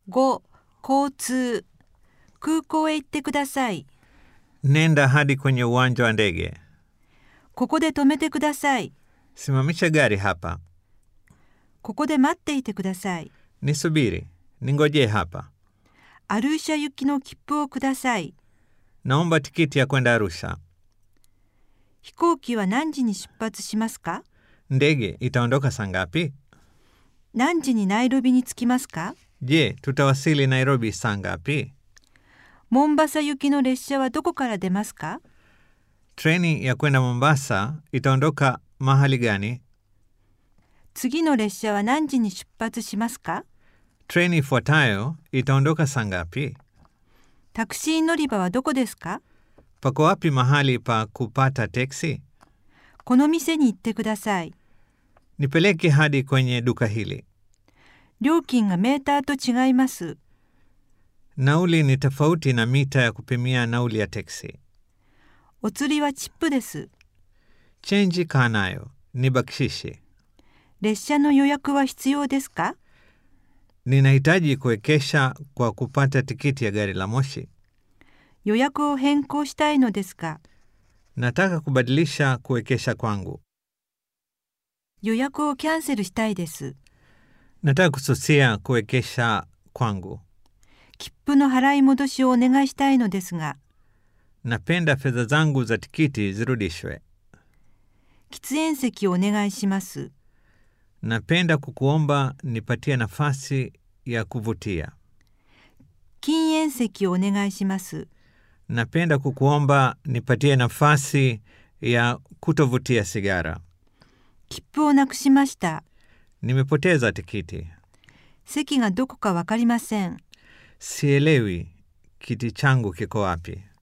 5. 交通空港へ行ってください。 Nenda hadi kwenye uwanja wa ndege. ここで止めてください。 Simamisha gari hapa. ここで待っていてください。 Nisubiri. Ningojee hapa. アルーシャ行きの切符をください。 Naomba tikiti ya kwenda Arusha. 飛行機は何時に出発しますか Ndege itaondoka saa ngapi? 何時にナイロビに着きますか Je, tutawasili Nairobi saa ngapi? モンバサ行きの列車はどこから出ますか Treni ya kwenda Mombasa itaondoka mahali gani? 次の列車は何時に出発しますか Treni ifuatayo itaondoka saa ngapi? タクシー乗り場はどこですか Pako wapi mahali pa kupata teksi? この店に行ってください。 Nipeleke hadi kwenye duka hili. 料金がメーターと違います。 Nauli ni tofauti na mita ya kupimia nauli ya teksi. お釣りはチップです。 Chenji kaa nayo, ni bakshishi. 列車の予約は必要ですか Ninahitaji kuwekesha kwa kupata tikiti ya gari la moshi. 予約を変更したいのですが、 Nataka kubadilisha kuwekesha kwangu. 予約をキャンセルしたいです。 Nataka kususia kuwekesha kwangu. 切符の払い戻しをお願いしたいのですが、 Napenda fedha zangu za tikiti zirudishwe. 喫煙席をお願いします。 Napenda kukuomba nipatie nafasi ya kuvutia. 禁煙席をお願いします。 Napenda kukuomba nipatie nafasi ya kutovutia sigara. 切符をなくしました。 Nimepoteza tikiti. 席がどこかわかりません。 Sielewi kiti changu kiko wapi.